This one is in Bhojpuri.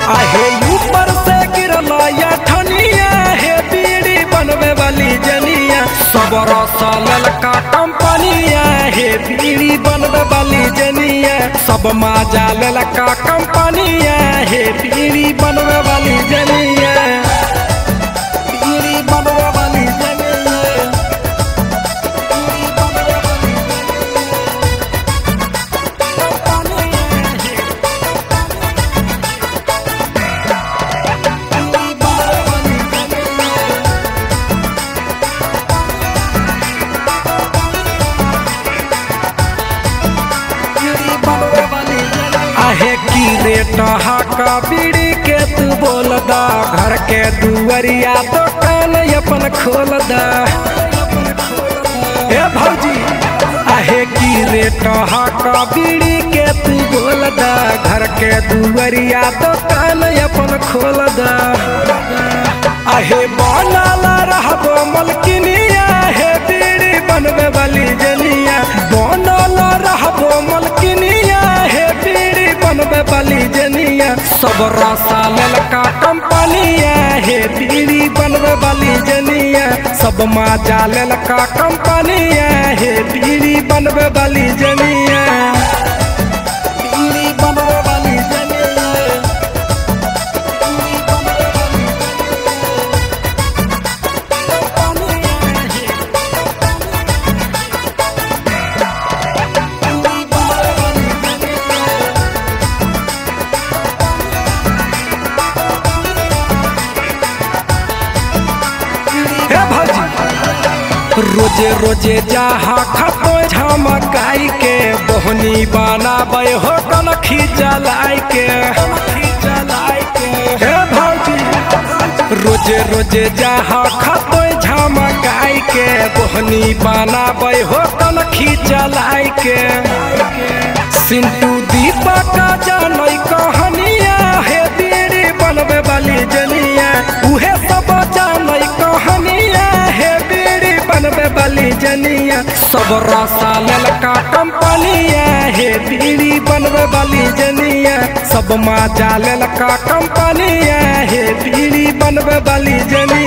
आहे ऊपर से गिरल या ठनिया हे बीड़ी बनवे वाली जनिया सब रसल का कंपनिया हे बीड़ी बनवे वाली जनिया सब माजा लेल का कंपनिया हे बीड़ी बनवे वाली जनिया बीड़ी बनवे वाली जनिया बीड़ी बनवे वाली जनिया आहे की रेट हाका बीड़ी के तू बोल दा घर के दुआरिया दुकान अपन खोल दा ए भौजी आहे की रेट हाका बीड़ी के तू बोल दा घर के दुआरिया दुकान अपन खोल दा आहे बनाला रहबो मलकिनिया हे बीड़ी बनवे वाली जनिया बनाला रहबो मलकिनिया हे बीड़ी बनवे वाली जनिया सब रसा ललका कंपनिया हे बीड़ी बनवे वाली जनिया सब माजा ललका कंपनिया हे बीड़ी बनवे वाली जनिया बीड़ी बनवे वाली जनिया बीड़ी बनवे वाली हे भौजी रोजे रोजे जहा खतो झमकाई के बोहनी बनाबे हो कनखी जलाई के हे भौजी रोजे रोजे जहा खतो झमकाई के बोहनी बनाबे हो कनखी जलाई के सिंटू दीपक जानई कहानिया हे बीड़ी बनवे वाली जनिया उहे सब जानई कहानिया हे बीड़ी बनवे वाली जनिया सब रसा ललका कंपनिया हे बीड़ी बनवे वाली जनिया सब माजा ललका कंपनिया हे बीड़ी बनवे वाली जनिया